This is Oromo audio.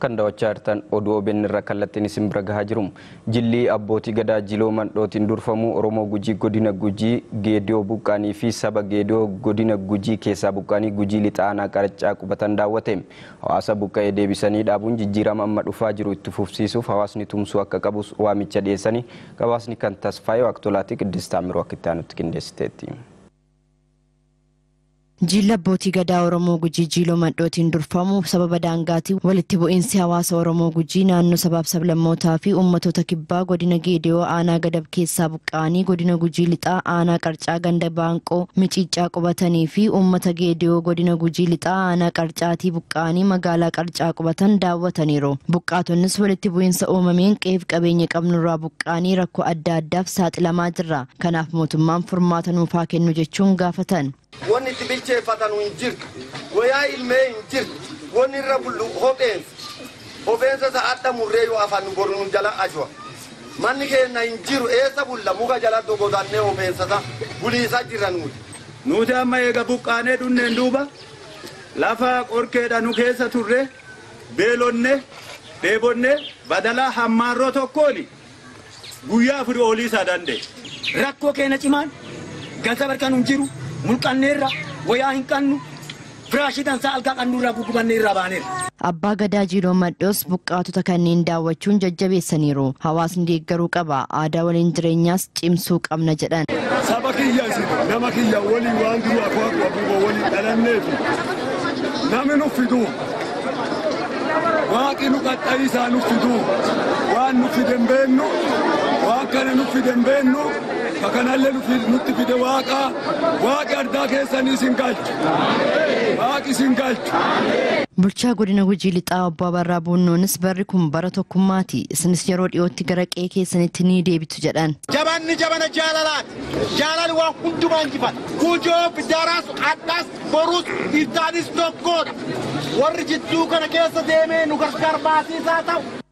kan daawwachaa jirtan oduu OBN irraa kallattiin isin bira gahaa jiru. Jilli abbootii gadaa jiloo mandhootiin durfamu Oromoo Gujii godina Gujii Geediyoo Buqqaanii fi saba Geediyoo godina Gujii keessaa buqqaanii Gujii lixaanaa qarachaa qubatan daawwate. Hawaasa buqqa'ee deebisanii dhaabuun jijjiirama amma dhufaa jiru itti fufsiisuuf hawaasni tumsuu akka qabus waamicha dhiyeessanii gabaasni kan tasfaayee waqtolaatii Qiddist Taamiroo akka itti aanutti qindeessiteetti. Jilli abbootii gadaa Oromoo Gujii Jiiloo Mandhootiin durfamu sababa daangaatiin walitti bu'iinsi hawaasa Oromoo Gujii naannoo sabaaf sablammootaa fi uummattoota kibbaa godina Geediyoo aanaa gadab keessaa buqqa'anii godina Gujii lixaa aanaa qarcaa ganda baanqoo miciicaa qubatanii fi uummata Geediyoo godina Gujii lixaa aanaa qarcaatii buqqa'anii magaalaa qarcaa qubatan daawwataniiru. Buqqaatonnis walitti bu'iinsa uumameen qeef qabeenya qabnurraa buqqa'anii rakkoo adda addaaf saaxilamaa jirra. Kanaaf mootummaan furmaata nuufaa kennu jechuun gaafatan. wanni itti bilcheeffatan hin jirtu wayaa ilmee hin jirtu wanni irra bullu hopheensa hopheensa isa adda murree yoo afaan bor nu jala ajwa manni keenya hin jiru eessa bulla muka jala dogodannee hopheensa buliisa jirra nuti. Nuti amma eega buqqaanee dhunneen duuba lafa qorkeedha nu keessa turre beelonne dheebonne badalaa hammaarroo tokkooni guyyaa afurii olii isaa danda'e. Rakkoo keenya cimaan galta barkan hin jiru. mulqanneerra wayaa hin qannu firaashii dansaa algaa qannuurraa guggubanne irraa baaneerra. Abbaa Gadaa Jiiloo Maddoos buqqaatota kanneen daawwachuun jajjabeessaniiru. Hawaasni deeggaruu qaba. Aadaa waliin jireenyaas cimsuu qabna jedhan. Saba kiyya isin nama kiyya waliin waan jiru akkuma abuuboo waliin dhalanneefi namni nu fiduu waaqi nu qaxxayisaa nu fiduu waan nu fide hin beennu waan kana nu fide hin beennu kakanallee nutti fide waaqa waaqi ardaa keessanii isin galchu waaqi isin galchu. Bulchaa godina Gujii lixaa obbo Abarraa Buunnoonis barri kun bara tokkummaati. Isinis yeroo dhiyootti gara qe'ee keessanitti ni deebitu jedhan. Jabanni jabana jaalalaati. Jaalali waan hundumaa injifata. Kujoo biddaaraas addaas boruus iftaanis tokkodha. Warri jidduu kana keessa deemee nu gargaar baasiisaa ta'u